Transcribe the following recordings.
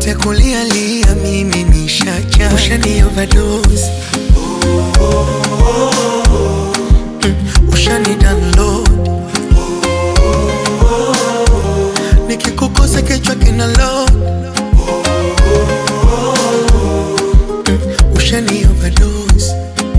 yote kulialia, mimi nishacha, ushani overdose Mm, ushani download nikikukosa kichwa kina load Mm, ushani overdose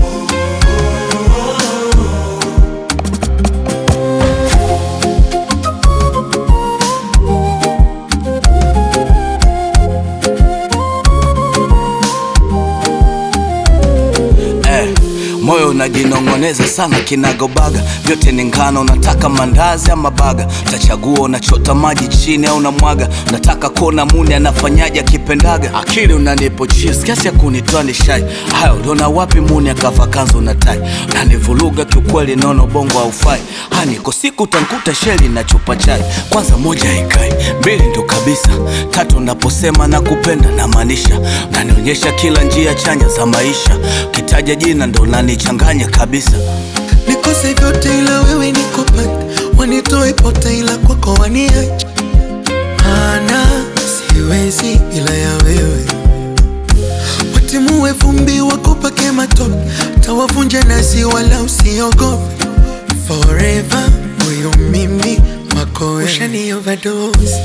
eh, moyo unajinong'oneza sana kinagobaga, vyote ni ngano. Unataka mandazi ama baga? Utachagua unachota maji chini au unamwaga? Unataka kuona muni anafanyaje akipendaga? Akili unanipo cheese kiasi ya kunitoa ni shai. Haya, uliona wapi muni akava kanzu na tai? Unanivuruga kiukweli, nono bongo haufai. Hani niko siku utankuta sheli na chupa chai. Kwanza moja haikai, mbili ndo kabisa, tatu naposema na kupenda na maanisha, unanionyesha kila njia chanya za maisha. Kitaja jina ndo unanichanganya kabisa. nikose vyote ila wewe nikupata, wanitoe pote ila kwako waniache, maana siwezi bila ya wewe. Watimue vumbi wakupake matope, tawavunja nasi wala usiogope. Forever huyu mimi wako wewe, ushani overdose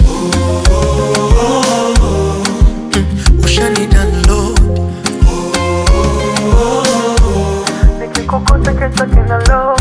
Mm, ushani download nikikukuta kesho kina load